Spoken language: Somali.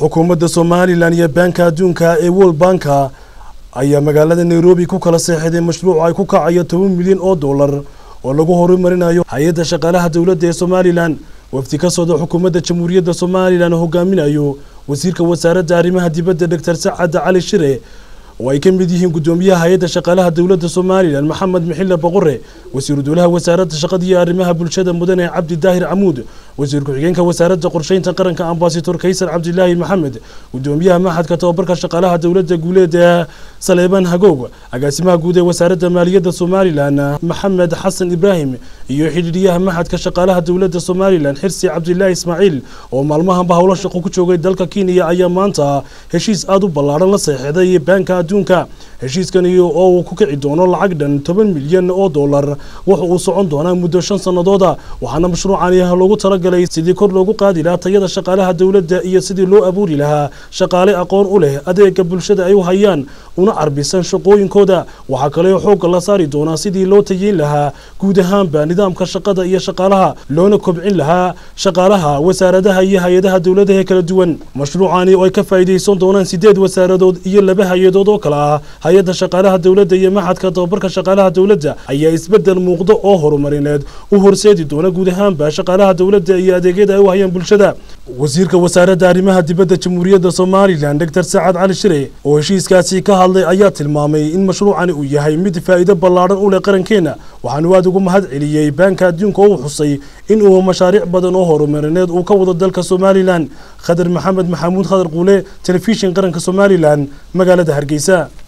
xukuumadda somalilan iyo baanka adduunka ee world banka ayaa magaalada nairobi ku kala seexday mashruuc ay ku kacayo toban milyan oo dollar oo lagu horumarinayo hay-adda shaqaalaha dowladda ee somalilan wafdi ka socda xukuumadda jamhuuriyadda somalilan hogaaminayo wasiirka wasaaradda arrimaha dibadda doctor sacad cali shire oo ay ka mid yihiin guddoomiyaha hay-adda shaqaalaha dowladda somalilan maxamed mixile boqore wasiiru dowlaha wasaaradda shaqada iyo arrimaha bulshada mudane cabdi daahir camuud wasiir ku-xigeenka wasaaradda qorsheynta qaranka ambasador kaysar cabdilaahi maxamed guddoomiyaha maxadka tababarka shaqaalaha dowladda guuleed ee saleebaan hagoog agaasimaha guud ee wasaaradda maaliyadda somalilan maxamed xasan ibraahim iyo xidhiidhiyaha maxadka shaqaalaha dowladda somalilan xirsi cabdilaahi ismaaciil oo maalmahanba howlo shaqo ku joogay dalka kenya ayaa maanta heshiis aada u ballaadhan la seexday baanka adduunka heshiiskan oo uu ku kici doono lacag dhan toban milyan oo dollar wuxa uu socon doonaa muddo shan sannadooda waxaana mashruucani loogu talagalay sidii kor loogu qaadi lahaa tayada shaqaalaha dowladda iyo sidii loo abuuri lahaa shaqaale aqoon u leh adeega bulshada ay u hayaan una carbisan shaqooyinkooda waxaa kale xoogga la saari doonaa sidii loo tayeyn lahaa guud ahaanba nidaamka shaqada iyo shaqaalaha loona kobcin lahaa shaqaalaha wasaaradaha iyo hay-adaha dowladaha kala duwan mashruucani oo ay ka faa'iidaysan doonaan sideed wasaaradood iyo laba hay-adood oo kale ah hay-adda shaqaalaha dowladda iyo maxadka tababarka shaqaalaha dowladda ayaa isbedel muuqdo oo horumarineed u horseedi doona guud ahaanba shaqaalaha dowladda iyo adeegyada ay u hayaan bulshada wasiirka wasaaradda arrimaha dibadda jamhuuriyadda somalilan doctor sacad cali shire oo heshiiskaasi ka hadlay ayaa tilmaamay in mashruucani uu yahay mid faa'iido ballaadhan u leh qarankeena waxaanu aada ugu mahad celiyey baanka adduunka oo uu xusay in uu mashaariic badan oo horumarineed uu ka wado dalka somalilan khadar maxamed maxamuud khadar quule telefishin qaranka somalilan magaalada hargeysa